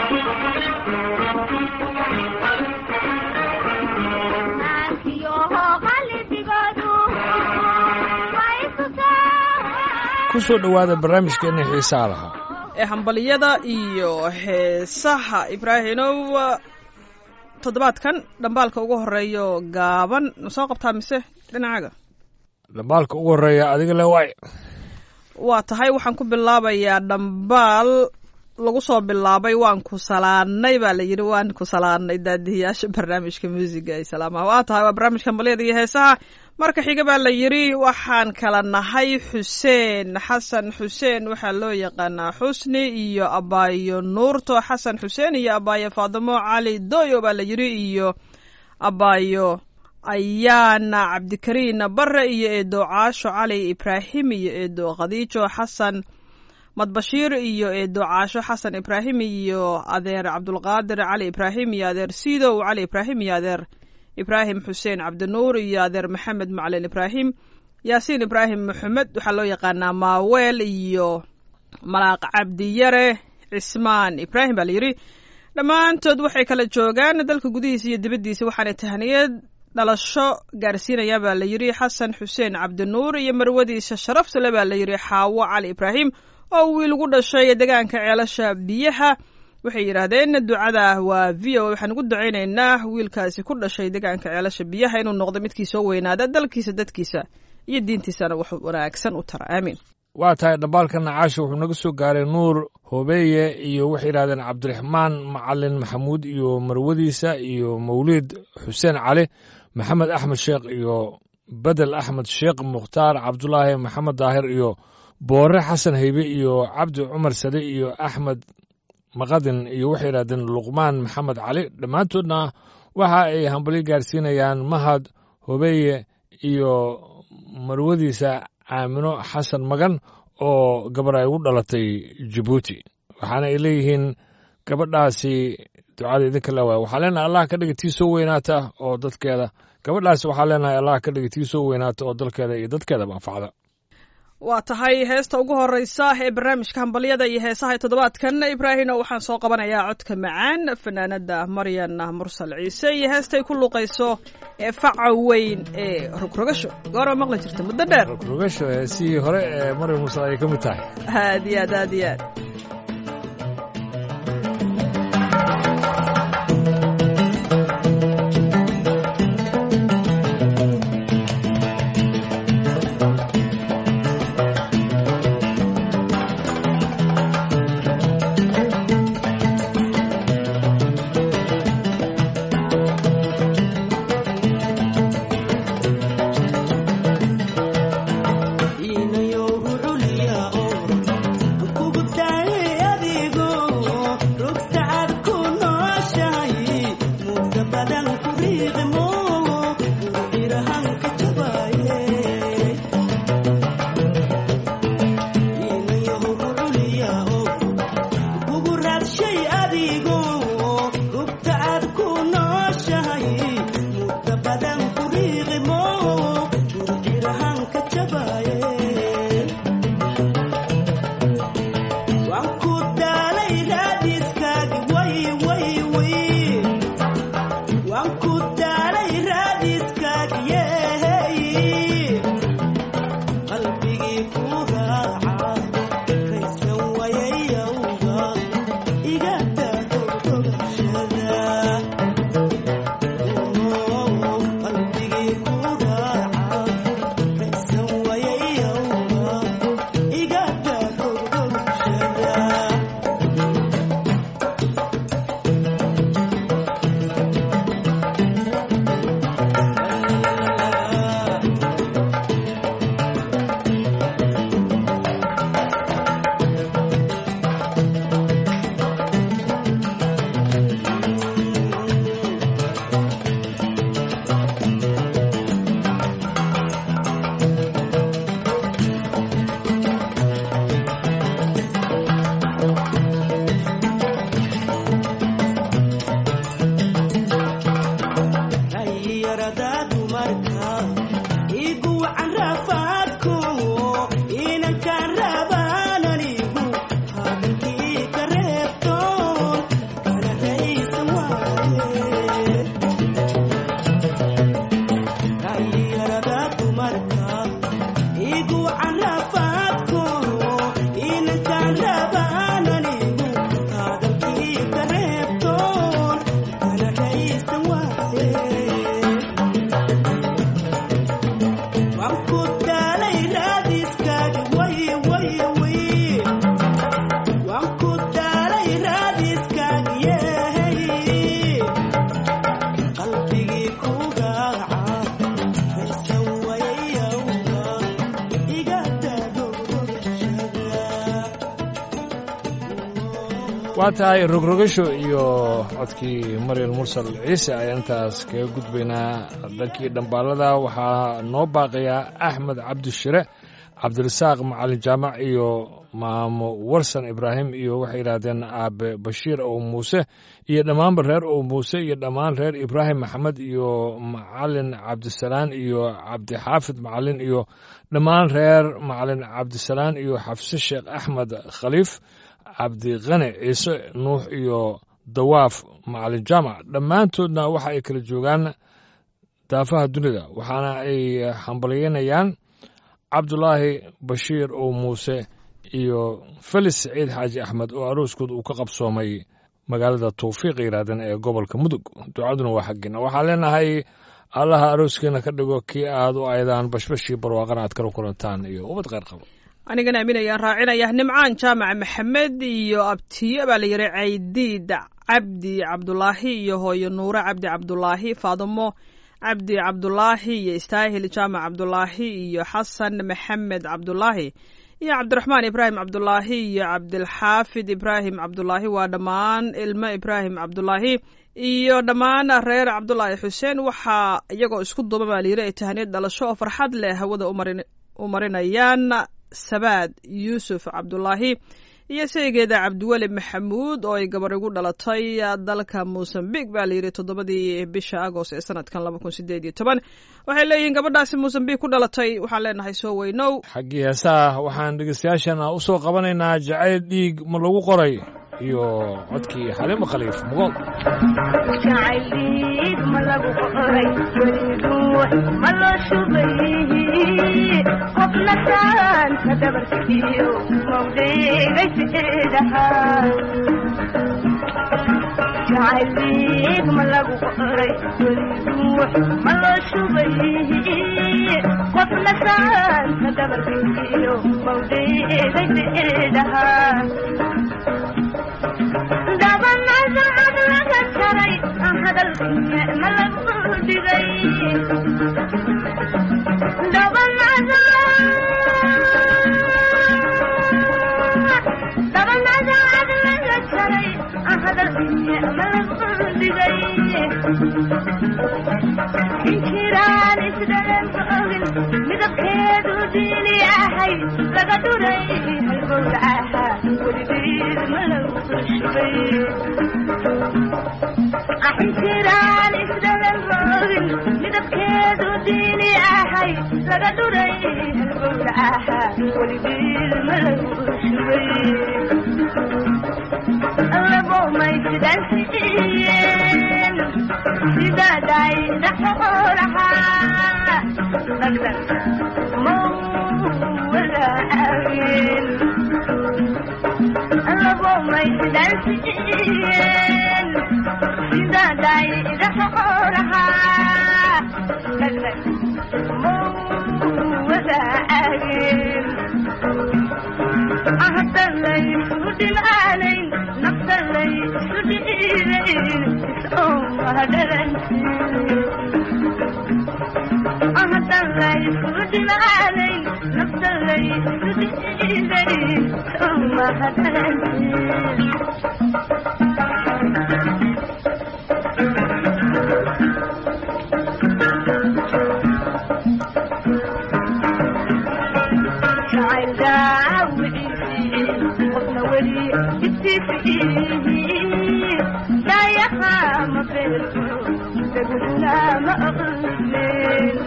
ku soo dhowaada barnaamijkeena xiisaa lahaa ee hambaliyada iyo heesaha ibraahinow toddobaadkan dhambaalka ugu horeeyo gaaban ma soo qabtaa mise dhinacaaga dhambaalka ugu horreeya adiga le waay waa tahay waxaan ku bilaabayaa dhambaal lagu soo bilaabay waan ku salaanay baa la yidhi waan ku salaanay daadihiyaasha barnaamijka muusiga ay salaamaha waa tahay waa barnaamijka hambalyada iyo heesaha marka xiga baa la yidhi waxaan kala nahay xuseen xasan xuseen waxaa loo yaqaanaa xusni iyo abaayo nuurto xasan xuseen iyo abaayo faadimo cali doyo baa la yidhi iyo abaayo ayaana cabdikariin bare iyo eedo caasho cali ibraahim iyo eedo khadiijo xasan madbashiir iyo eedo caasho xasan ibraahim iyo adeer cabdulqaadir cali ibraahim iyo adeer sidow cali ibraahim iyo adeer ibraahim xuseen cabdinuur iyo adeer maxamed macalin ibraahim yaasiin ibraahim maxamed waxaa loo yaqaanaa maaweel iyo malaaq cabdiyare cismaan ibraahim baa la yidhi dhammaantood waxay kala joogaan dalka gudihiisa iyo dibaddiisa waxaanay tahniyad dhalasho gaarsiinaya baa la yidhi xasan xuseen cabdinuur iyo marwadiisa sharaftale baa la yidhi xaawo cali ibraahim oo wiil ugu dhashay deegaanka ceelasha biyaha waxay yidhaahdeen ducada waa v o waxaan ugu ducaynaynaa wiilkaasi ku dhashay deegaanka ceelasha biyaha inuu noqdo midkii soo weynaada dalkiisa dadkiisa iyo diintiisana wax wanaagsan u tara aamiin waa tahay dhambaalka nacaasha wuxuu naga soo gaaray nuur hobeeye iyo waxay yidhahdeen cabdiraxmaan macalin maxamuud iyo marwadiisa iyo mawliid xuseen cali maxamed axmed sheekh iyo bedel axmed sheekh mukhtaar cabdulaahi maxamed daahir iyo boore xasan haybe iyo cabdi cumar sade iyo axmed maqadin iyo waxay yidhahdeen luqmaan maxamed cali dhammaantoodna waxa ay hambalyo gaarsiinayaan mahad hobeeye iyo marwadiisa aamino xasan magan oo gabar ay ugu dhalatay jabuuti waxaana ay leeyihiin gabadhaasi ducada idinka leewaay waxaa leenahay allah ka dhiga tii soo weynaata oo dadkeeda gabadhaasi waxaa leenahay allah ka dhiga tii soo weynaata oo dalkeeda iyo dadkeedaba anfacda waa tahay heesta ugu horeysa ee barnaamijka hambalyada iyo heesaha ee toddobaadkan ibraahino waxaan soo qabanayaa codka macaan fanaanada maryan mursal ciise iyo heestay ku luuqayso ee faca weyn ee rogrogasho goora maqli jirta muddo dheer rogrogasho heesihii hore ee maryan mursal ayay ka mid tahay aad iyo aad aad iyo aad inayo ruculiya oo kugu taay waa tahay rogrogasho iyo codkii maryal mursal ciise ayaan intaas kaga gudbaynaa dhankii dhambaalada waxaa noo baaqayaa axmed cabdishire cabdirasaaq macalin jaamac iyo maamo warsan ibraahim iyo waxay yidhaahdeen aabe bashiir ow muuse iyo dhammaanba reer ow muuse iyo dhammaan reer ibraahim maxamed iyo macalin cabdisalaan iyo cabdixaafid macalin iyo dhammaan reer macalin cabdisalaan iyo xafse sheekh axmed khaliif cabdiqani ciise nuux iyo dawaaf macalin jaamac dhammaantoodna waxa ay kala joogaan daafaha dunida waxaana ay hambalyeynayaan cabdulaahi bashiir oo muuse iyo felis saciid xaaji axmed oo arooskood uu ka qabsoomay magaalada tawfiiq yidhaahdeen ee gobolka mudug ducaduna waa xaggiina waxaan leenahay allaha arooskiina ka dhigo kii aad u aydaan bashbashii barwaaqana aad kala kulantaan iyo ubad kheyr qabo anigana aaminayaan raacinaya nimcaan jaamac maxamed iyo abtiyo baa la yidhi caydiid cabdi cabdulaahi iyo hooyo nuure cabdi cabdulaahi faadimo cabdi cabdulaahi iyo istaahil jaamac cabdulaahi iyo xasan maxamed cabdulaahi iyo cabdiraxmaan ibraahim cabdulaahi iyo cabdilxaafid ibraahim cabdulaahi waa dhammaan ilmo ibraahim cabdulaahi iyo dhammaan reer cabdulaahi xuseen waxaa iyagoo isku duuba baa layidhi ay tahaniyad dhalasho oo farxad leh hawada u marinayaan sabaad yuusuf cabdulaahi iyo saygeeda cabdiweli maxamuud oo ay gabar igu dhalatay dalka mosambik baa layidhi toddobadii bisha agost ee sanadkan laba kun sideed iyo toban waxay leeyihiin gabadhaasi mosambik ku dhalatay waxaan leenahay soo weynow xaggii heesaha waxaan dhegeystayaashana u soo qabanaynaa jacayl dhiig ma lagu qoray iyo codkii xaliimo khaliif mugool jacayliig ma lagu qoray weliduux ma loo shubay qofna saanta dabarkiyo mawdheegaysidaha jacayliig ma lagu qoray weliduux ma loo shubay qofna saanta dabarkiyo mawdheegaysidaha dabanadacad laga jaray hadalkiya ma lagu dhigay dabanadacad laga jaray hadalkiya ma lagu dhigay injiraan isdhalan ogin midabkeedu diini ahay laga dhuray halgowlacaha weligeed ma lagu shubay injiraan isdhalan ogin midabkeedu diini ahay laga dhuray halgowlacaha weligeed ma lagu shubay labomay sidaansiiyeen sidaday dhaxoolaha dhagdhag mawalaageen labomay sidaansiiyeen sidaday dhaxoolaha dhagdhag mawalaageen ahdanlay isu dhimaanayn nafdanlay isu dhiibayn ahdanlay isu dhimaanayn nafdanlay isu dhiibayn somahadansin qofna weli dayaha ma beerto daguduna ma aqleen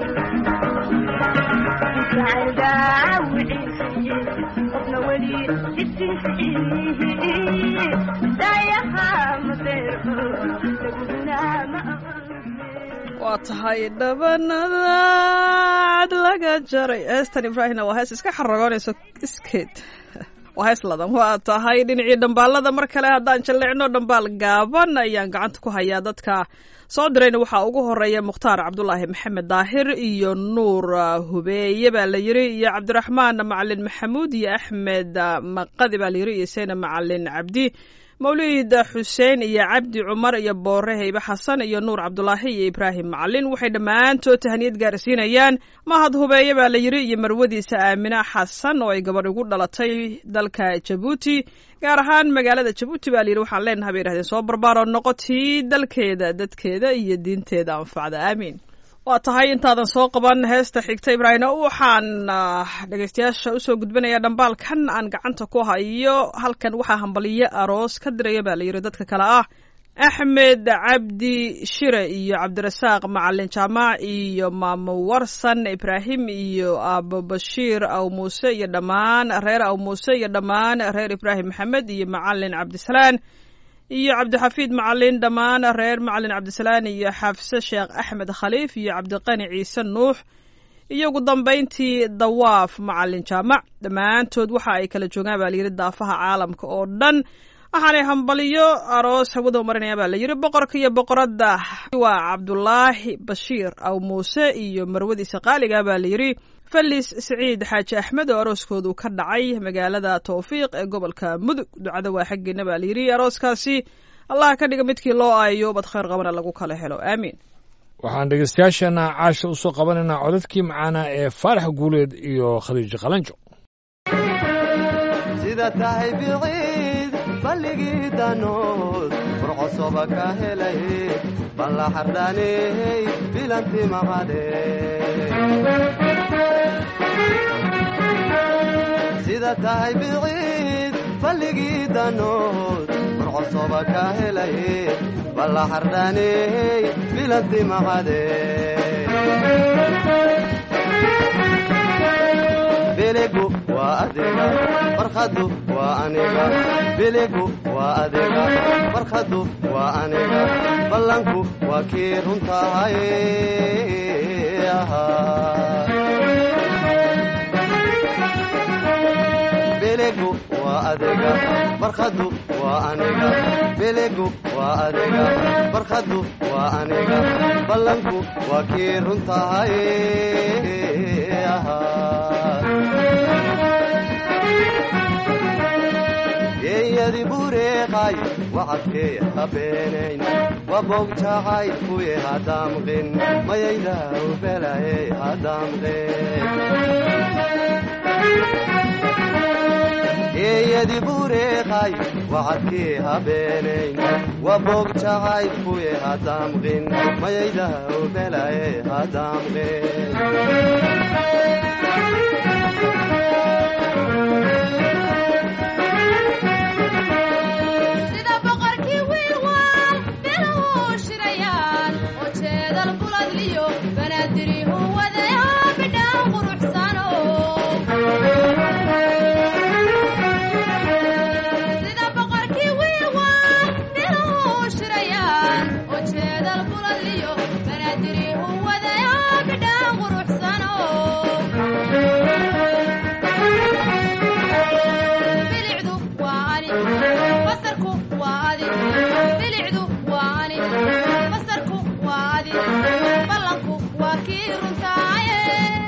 jacayl daawiciisi qofna weli dayaha ma beerto daguduna ma aqleen waa tahay dhabanadaad laga jaray heestan ibraahimna waa hees iska xaragoonayso iskeed waa hees ladan waa tahay dhinacii dhambaalada mar kale haddaan jalleecno dhambaal gaaban ayaan gacanta ku hayaa dadka soo dirayna waxaa ugu horeeya mukhtaar cabdulaahi maxamed daahir iyo nuur hubeeye baa la yiri iyo cabdiraxmaan macalin maxamuud iyo axmed maqadi baa la yiri iyo seyna macalin cabdi mawlid xuseen iyo cabdi cumar iyo boore heybe xasan iyo nuur cabdulaahi iyo ibraahim macalin waxay dhammaantood tahaniyad gaarsiinayaan mahad hubeeye baa la yidhi iyo marwadiisa aamina xasan oo ay gabadh ugu dhalatay dalka jabuuti gaar ahaan magaalada jabuuti baa layidhi waxaan leenahay bay yidhahdeen soo barbaaroo noqotii dalkeeda dadkeeda iyo diinteeda anfacda aamiin waa tahay intaadan soo qaban heesta xigta ibraahim waxaan dhegeystayaasha usoo gudbinayaa dhambaalkan aan gacanta ku hayo halkan waxaa hambaliyo aroos ka diraya baa layidhi dadka kale ah axmed cabdi shire iyo cabdirasaaq macalin jaamac iyo maamo warsan ibraahim iyo aabo bashiir aw muuse iyo dhammaan reer aw muuse iyo dhammaan reer ibraahim maxamed iyo macalin cabdisalaan iyo cabdixafiid macalin dhammaan reer macalin cabdisalaan iyo xafse sheekh axmed khaliif iyo cabdiqani ciise nuux iyo ugu dambayntii dawaaf macalin jaamac dhammaantood waxa ay kala joogaan baa layidhi daafaha caalamka oo dhan waxaanay hambaliyo aroos hawada marinaya baa layidhi boqorka iyo boqoradda waa cabdulaahi bashiir aw muuse iyo marwadiisa qaaliga baa layidhi falis siciid xaaji axmed oo arooskoodu ka dhacay magaalada towfiiq ee gobolka mudug ducada waa xaggeena baa layidhi arooskaasi allah ka dhiga midkii loo aayo bad khayr qabana lagu kala helo aamiin waxaan dhegeystayaashana caasha usoo qabanaynaa codadkii macaana ee faarax guuleed iyo khadiijo qalanjo sida tahay biciid balligii danood furcosoba ka helay balla xardhaaney bilanti maqade sida tahay biciid balligii danood furcosoba ka helay balla xardhaaney bilanti maqade biligu waa adiga farkhadu waa aniga biligu waa adiga farkhadu waa aniga ballanku waa kii runtahay biligu waa adiga farkhadu waa aniga biligu waa adiga farkhadu waa aniga ballanku waa kii runtahay geeyadi bureeqay wacadkee habeenayn wabogjacay kuye hadaamqin mayaydaw belaye hadaamqin geeyadi bureeqay wacadkee habeenayn wabogjacay kuye hadaamqin mayaydaw belaye hadaamqin sida boqorkii wiilwaal biluhu shirayaan oo jeedal buladliyo banaadirihu wadaya bidhaan quruxsano sida boqorkii wiilwaal biluhu shirayaan oo jeedal buladliyo banaadirihu wadaya bidhaan quruxsano bilicdu waa ani basarku waa adi bilicdu waa ani basarku waa adi ballanku waa kii runtaaye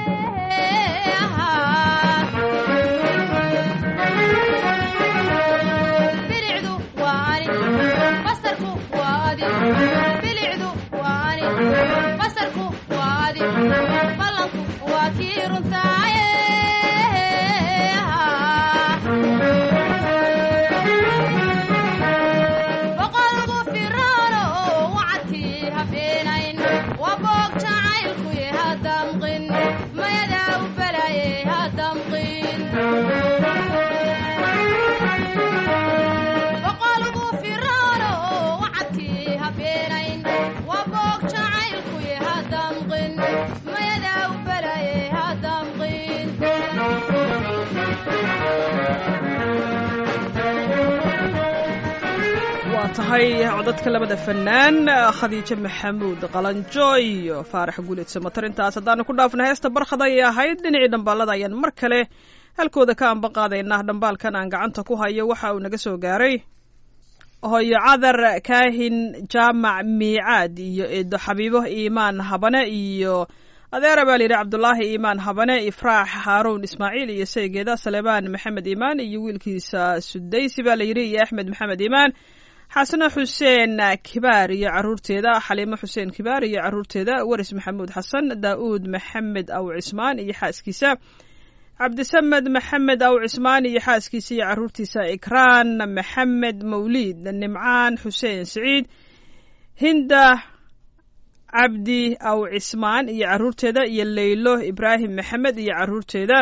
bilicdu waa ani basarku waa adi bilicdu waa ani basarku waa adi ballanku waa kii runtaaye boqolgu firaano oo wacadkii habeenayn waa boog jacaylkuye hadamqin mayadaa u balaye hadamqin boqolgu firaano oo wacadkii habeenayn waa boog jacaylkuye hadamqin mayadaa u balaye hadamqin waa tahay codadka labada fanaan khadiijo maxamuud qalanjo iyo faarax guuleed samatar intaas haddaanu ku dhaafna heesta barkhad ayay ahayd dhinacii dhambaalada ayaan mar kale halkooda ka anban qaadaynaa dhambaalkan aan gacanta ku hayo waxa uu naga soo gaaray hooyo cadar kaahin jaamac miicaad iyo eedo xabiibo iimaan habane iyo adeera baa layidhi cabdulaahi iimaan habane ifraax haaruun ismaaciil iyo saygeeda saleebaan maxamed iimaan iyo wiilkiisa sudaysi baa layidhi iyo axmed maxamed iimaan xasano xuseen kibaar iyo caruurteeda xaliimo xuseen kibaar iyo caruurteeda waris maxamuud xasan daa'uud maxamed aw cismaan iyo xaaskiisa cabdisamed maxamed aw cismaan iyo xaaskiisa iyo caruurtiisa ikraan maxamed mawliid nimcaan xuseen siciid hinda cabdi aw cismaan iyo caruurteeda iyo leylo ibraahim maxamed iyo caruurteeda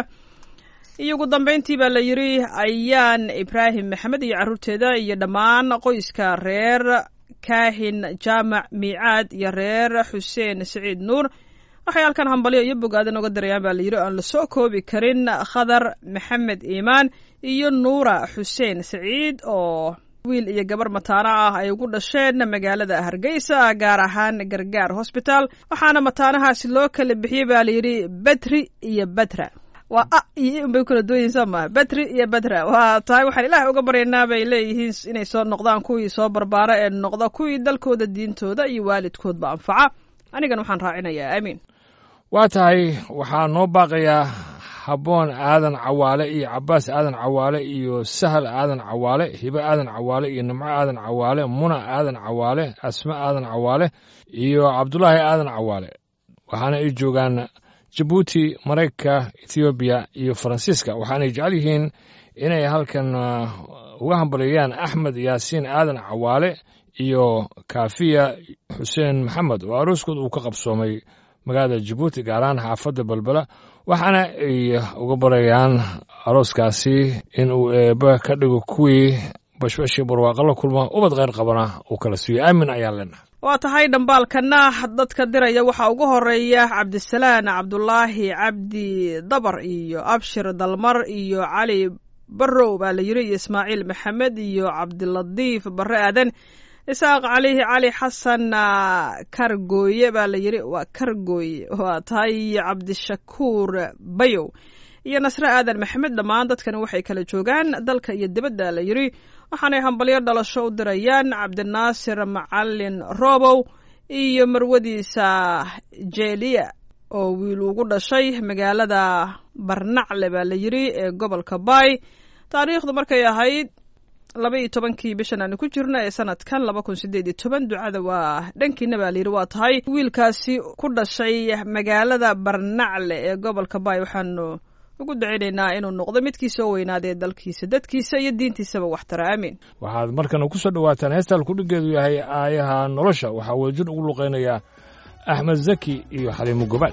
iyo ugu dambeyntii baa la yidhi ayaan ibraahim maxamed iyo caruurteeda iyo dhammaan qoyska reer kaahin jaamac miicaad iyo reer xuseen siciid nuur waxay halkan hambalyo iyo bogaadan oga dirayaan baa layidhi aan lasoo koobi karin khadar maxamed iimaan iyo nuura xuseen siciid oo wiil iyo gabar mataano ah ay ugu dhasheen magaalada hargeysa gaar ahaan gargaar hosbitaal waxaana mataanahaasi loo kala bixiyey baa layidhi betri iyo betra waa a iyo in bay kala duwanyihin soo maha betri iyo betra waa tahay waxaan ilaahay uga baryaynaa bay leeyihiin inay soo noqdaan kuwii soo barbaara ee noqda kuwii dalkooda diintooda iyo waalidkoodba anfaca anigan waxaan raacinayaa aamiin waa tahay waxaa noo baaqayaa habboon aadan cawaale iyo cabbaas aadan cawaale iyo sahal aadan cawaale hibe aadan cawaale iyo nimco aadan cawaale muna aadan cawaale asme aadan cawaale iyo cabdulaahi aadan cawaale waxaana ay joogaan jabuuti maraykanka ethoobiya iyo faransiiska waxaanay jecel yihiin inay halkan uga hambalyeeyaan axmed yaasiin aadan cawaale iyo kaafiya xuseen maxamed oo arooskood uu ka qabsoomay magaalada jabuuti gaar ahaan xaafadda balbela waxaana ay uga barayaan arooskaasi in uu eebbe ka dhigo kuwii bashbashii barwaaqo la kulma ubad kheyr qabana uu kala siiyo aamin ayaan leenahay waa tahay dhambaalkana dadka diraya waxaa ugu horeeya cabdisalaan cabdulaahi cabdi dabar iyo abshir dalmar iyo cali barrow baa la yidhi iyo ismaaciil maxamed iyo cabdilatiif barre aadan isaaq cali cali xasan kargooye baa la yidhi waa kargooye waa tahay iyo cabdishakuur bayow iyo nasre aadan maxamed dhammaan dadkani waxay kala joogaan dalka iyo dibadda la yidhi waxaanay hambalyo dhalasho u dirayaan cabdinaasir macalin robow iyo marwadiisa jeeliya oo wiil ugu dhashay magaalada barnacle baa la yidhi ee gobolka baay taariikhdu markay ahayd laba iyo tobankii bishan aanu ku jirno ee sanadkan laba kun sideed iyo toban ducada waa dhankiina baa layidhi waa tahay wiilkaasi ku dhashay magaalada barnacle ee gobolka baay waxaanu ugu dacinaynaa inuu noqdo midkii soo weynaadee dalkiisa dadkiisa iyo diintiisaba waxtara aamiin waxaad markana ku soo dhowaataan heestaan kudhigeedu yahay aayaha nolosha waxaa wadajir ugu luqaynayaa axmed zaki iyo xaliimo gobaad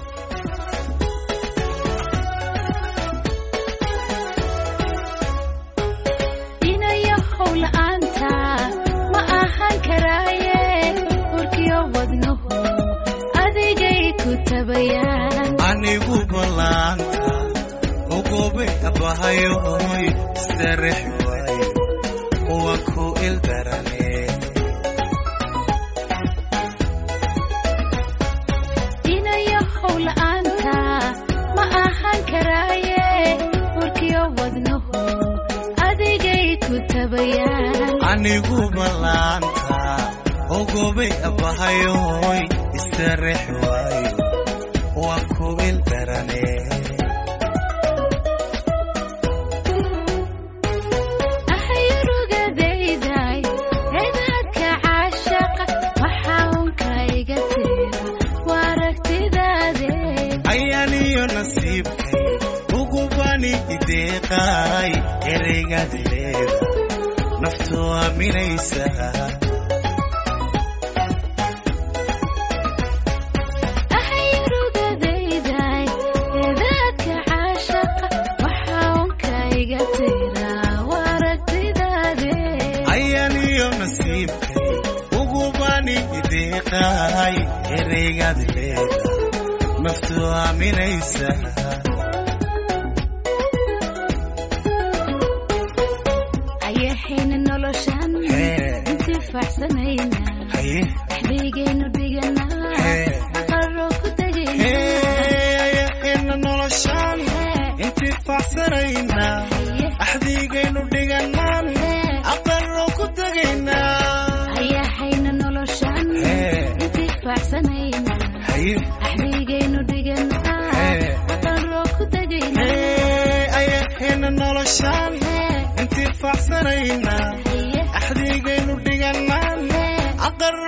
inayo howla'aanta ma ahaan karaaye urkiyo wadnuhu adigay ku tabayaan anigu ballaanta ogobay abahayoy sarex waayo waa ku ildarane inayo howla'aanta ma ahaan karaaye urkiyo wadnuhu adigay ku tabayaan anigu ballaanta ogobay abahayoy sarex waayo waa ku ildarane ahayurugadayday cidaadka caashaqa waxaa unka iga tira waa aragtidaade ayaaniyo nasiibkay ugubani ideeqaay ereygaad leeda naftu aaminaysa ahayurugadayday cidaadka caashaqa waxaa unka iga tira waa aragtidaade ayaaniyo nasiibkay ugubani ideeqaay ereygaad leeda naftu aaminaysa ayahayna noloshan Hee. intifaacsanayna haye waxbaygaynu dhiganaa Hee. aqaroo ku tegayna heeyahayna noloshaan intifaacsanayna axdiigaynu dhiganaan aqarro ku tegaynaa ayahayna noloshan Hee. intifaacsanayna haye axbaygaynu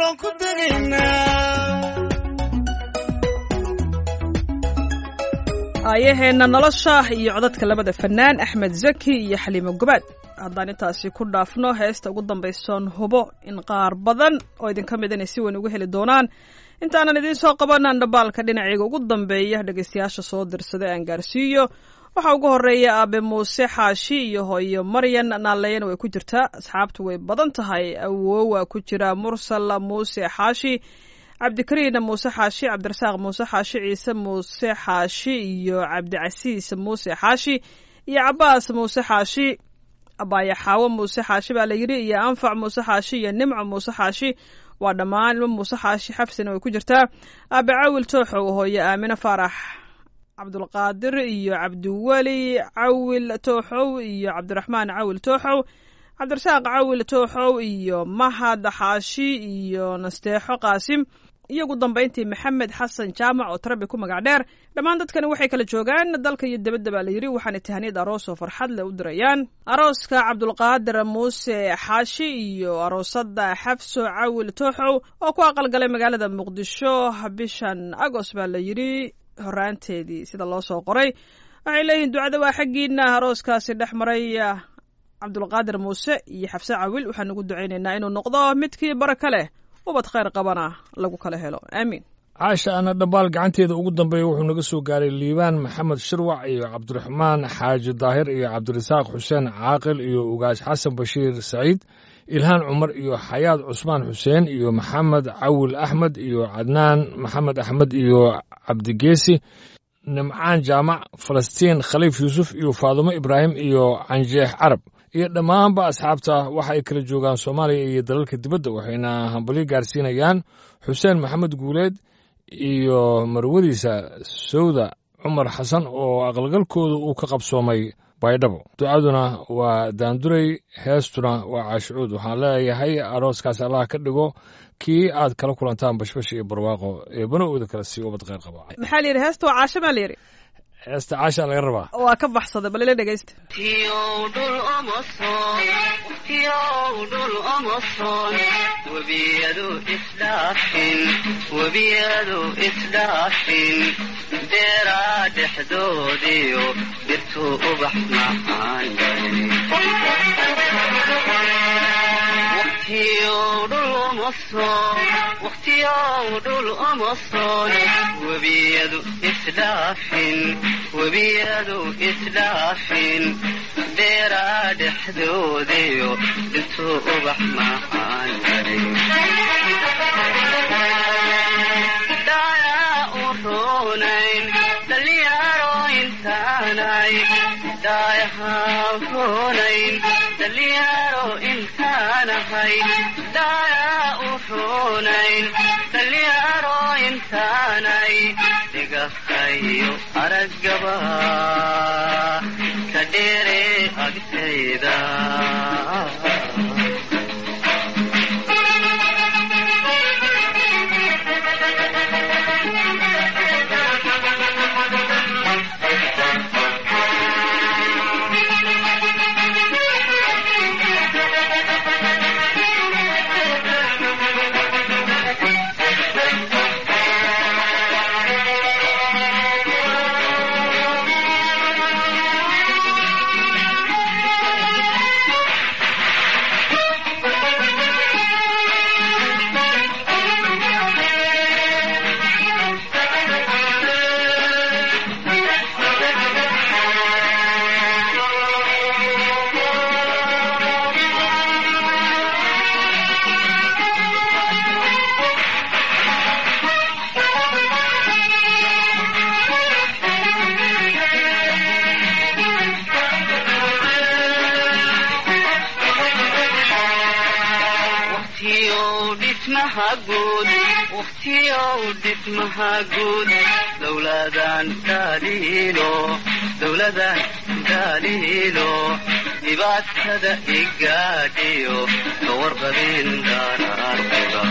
aqallo ku tegaynaa aayaheenna nolosha iyo codadka labada fanaan axmed zaki iyo xaliimo gobaad haddaan intaasi ku dhaafno heesta ugu dambaysoon hubo in qaar badan oo idinka mid inay si weyn uga heli doonaan intaanan idiin soo qabanan dhambaalka dhinacayga ugu dambeeya dhegaystayaasha soo dirsaday aan gaarsiiyo waxaa ugu horeeya aabe muuse xaashi iyo hooyo maryan naaleyan way ku jirtaa asxaabtu way badan tahay awoowa ku jira mursal muuse xaashi cabdikariin muuse xaashi cabdirasaaq muuse xaashi ciise muuse xaashi iyo cabdicasiis muuse xaashi iyo cabaas muuse xaashi abaayo xaawo muuse xaashi baa la yidhi iyo anfac muuse xaashi iyo nimco muuse xaashi waa dhammaan ilmo muuse xaashi xabsina way ku jirtaa aabe cawil tooxow hooyo aamine faarax cabdulqaadir iyo cabdiweli cawil tooxow iyo cabdiraxmaan cawil tooxow cabdirasaaq cawil tooxow iyo mahad xaashi iyo nasteexo qaasim iyo ugu dambayntii maxamed xasan jaamac oo tarabi ku magac dheer dhammaan dadkani waxay kala joogaan dalka iyo debadda baa la yidhi waxaana tahaniyad aroos oo farxad leh u dirayaan arooska cabdulqaadir muuse xaashi iyo aroosada xafso cawil tooxow oo ku aqalgalay magaalada muqdisho bishan agoost baa la yidhi horaanteedii sida loo soo qoray waxay leeyihiin ducada waa xaggiina arooskaasi dhex maray cabdulqaadir muuse iyo xafse cawil waxaan ugu ducaynaynaa inuu noqdo midkii baraka leh ubad khayr qabana lagu kala helo aamiin caasha ana dhambaal gacanteeda ugu dambeeya wuxuu naga soo gaaray liibaan maxamed shirwac iyo cabdiraxmaan xaaji daahir iyo cabdirasaaq xuseen caaqil iyo ugaash xasan bashiir saciid ilhaan cumar iyo xayaad cusmaan xuseen iyo maxamed cawil axmed iyo cadnaan maxamed axmed iyo cabdigeesi nimcaan jaamac falastiin khaliif yuusuf iyo faadumo ibraahim iyo canjeex carab iyo dhammaanba asxaabta waxa ay kala joogaan soomaaliya iyo dalalka dibadda waxayna hambalyo gaarsiinayaan xuseen maxamed guuleed iyo marwadiisa sawda cumar xasan oo aqalgalkooda uu ka qabsoomay baydhabo ducaduna waa daanduray heestuna waa caashicuud waxaan leeyahay arooskaas allah ka dhigo kii aad kala kulantaan bashbash iyo barwaaqo eebana ooda kala sii ubad kheyr qaba maxaa la yidhi heesta waa caasho maa la yidhi heesta caasha laga rabaa waa ka baxsaday bal ila dhegaysta webiyadu isdhaafin webiyadu isdhaafin beeraa dhexdoodiyo dhirtuu ubax macaan waqtiyow dhul uma soon webiyadu isdhaafin webiyadu isdhaafin beeraa dhexdoodiyo dhirtuu ubax macaan dayaa u roonayn dhalinyaro intaanay daayahaan roonayn dhalinyaro intaanahay dayaa u roonayn dhalinyaro intaanay dhigahayo araggaba ka dheere agtayda waqtiyow dhismaha guud dowladan daaliilo dowladan daaliilo dhibaatada igaadhiyo ka warqabin daraartiba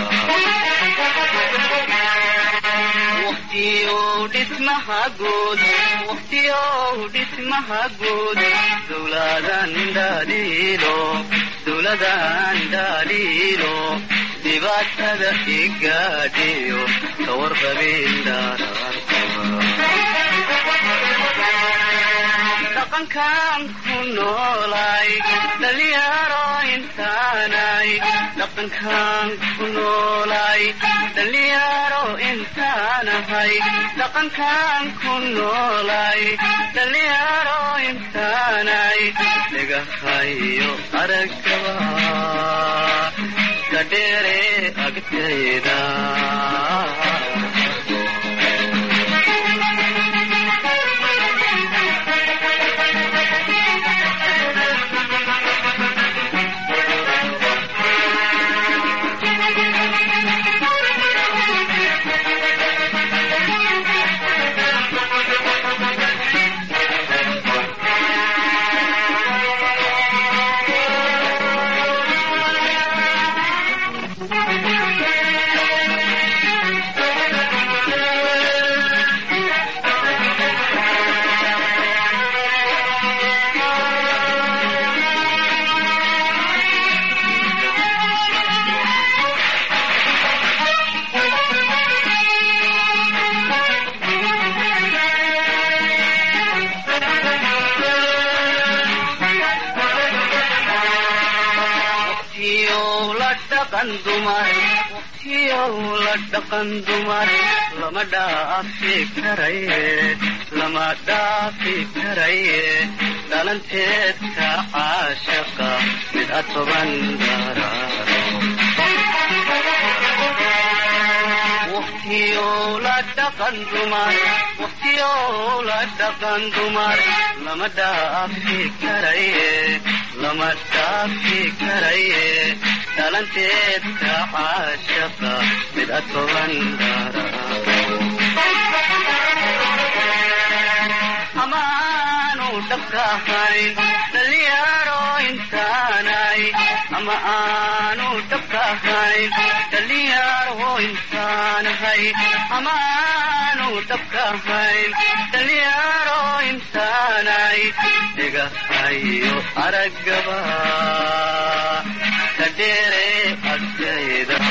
waqtiyow dhismaha guud waqtiyow dhismaha guud dowladan daaliilo dowladan daaliilo dhibaatada igaadhiyo kawarqabin dhaqankan ku noolay dhalinyaro intaanay dhaqankan ku noolay dhalinyaro intaanahay dhaqankan ku noolay dhalinyaro intaanay dhagahayo aragaba kadheere agtayda waqtiyow la dhaqan dumar waqtiyow la dhaqan dumar lama dhaafi karaye lama dhaafi karaye dhalanteedka caashaqa mid atoban daraaro waqtiyow la dhaqan dumar waqtiyow la dhaqan dumar lama dhaafi karaye lama dhaafi karaye dhalanteedka caashaqa mid atoban amaanu dhabka ahayn dhalinyaro intaanay ama aanu dhabka ahayn dhalinyaro intaanahay ama aanu dhabka ahayn dhalinyaro intaanay dhigahayo aragaba kadheere agtayda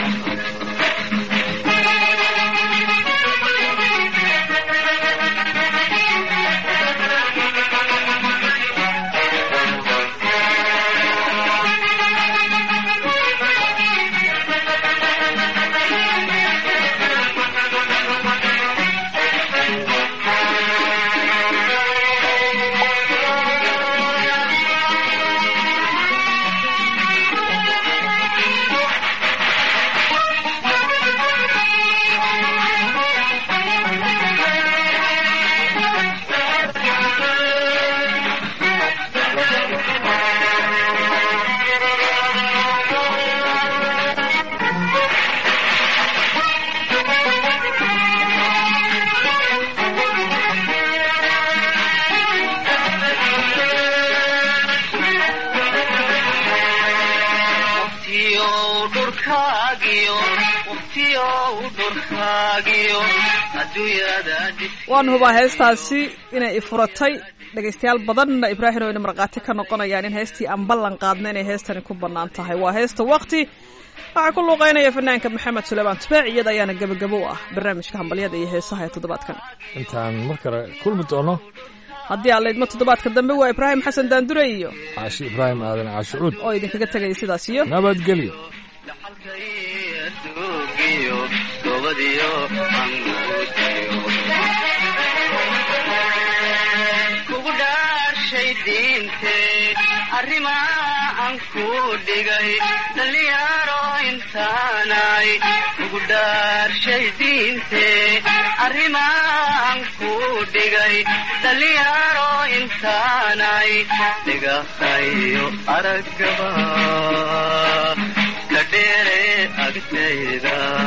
waqtiyow dhurkaagiyo waqtiyow dhurkaagiyo adduunyada dhis waan hubaa heestaasi inay ifuratay dhegaystayaal badanna ibraahim oo ina markhaati ka noqonayaan in heestii aan ballan qaadna inay heestani ku bannaan tahay waa heesta waqti waxaa ku luuqeynaya fanaanka maxamed suleymaan tubaac iyada ayaana gebagabo u ah barnaamijka hambalyada iyo heesaha ee toddobaadkan intaan mar kale kulmi doono haddii aan laydmo toddobaadka dambe waa ibraahim xasan daandure iyo caashi ibraahim aadan caashucuud oo idinkaga tegaya sidaas iyo nabadgelyo dhaxalkaiyo duugiyo gobadiyo anguudiyo kugu dhaarshay diintee arrimaa aan ku dhigay dhalinyaro intaanay kugu dhaarshay diintee arrimaa aan ku dhigay dhalinyaro intaanay dhigahayo aragaba kadheere agtayda